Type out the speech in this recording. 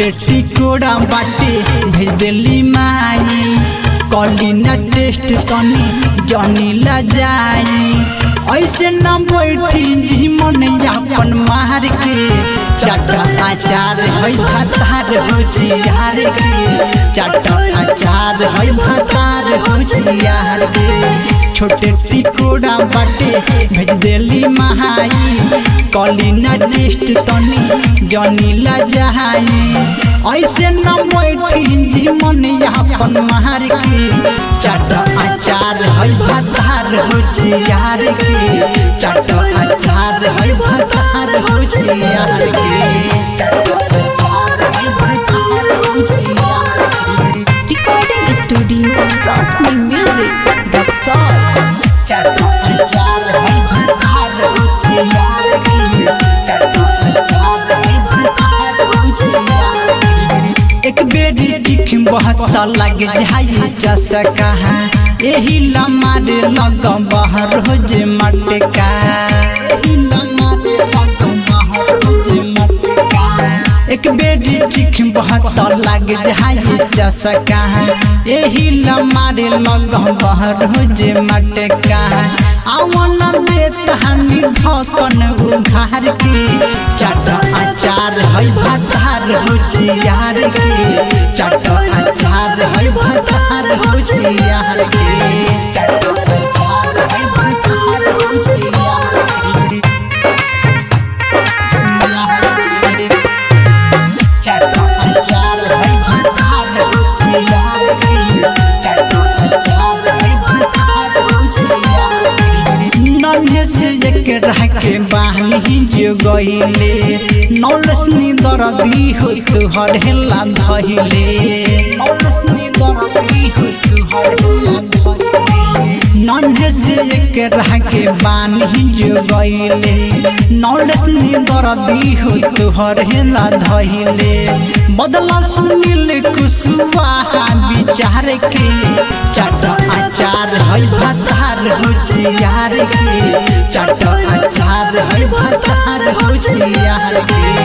छोटे टिकोड़ा बाटे भेज देली माई कली ना टेस्ट तनी जनी ला जाई ऐसे न बैठी जी मन अपन मार के चट आचार है भातार हो जियार के चट आचार है भातार हो जियार के छोटे टिकोड़ा बाटे भेज देली महाई कली ना टेस्ट तनी जनी ला जाई ऐसे न बैठी जी मन अपन मार के चट आचार है भातार हो जियार के चट आचार है भातार हो जियार के चट आचार है भातार हो जियार के Recording Studio Rosni Music Roxol चट आचार है भातार हो जियार के चट आचार है भातार हो जियार के एक बेरी चिख बहुत लग जाई चसका एही लमारे लग बाहर हो जे मटका एही लमारे लग बाहर हो जे मटका एक बेरी चिख बहुत लग जाई चसका एही लमारे लग बाहर हो जे मटका आवन दे तहनी ढकन उघार के चट आचार है भातार हो जियार के चट आचार है भातार हो जियार के चट आचार है भातार हो जियार के चट आचार है भातार हो जियार के चट आचार है भातार हो जियार के नन्हे से एक रह के बाहनी जो गईले नौलसनी दरदी हो तुहर हेला धइले नौलसनी दरदी हो तुहर हेला धइले नन्हे से एक रह के बानी जो गईले नौलसनी दरदी हो तुहर हेला धइले बदला सुनिल कुसुआ विचार के चट आचार है भातार हो जियार के चट आचार है भातार हो जियार के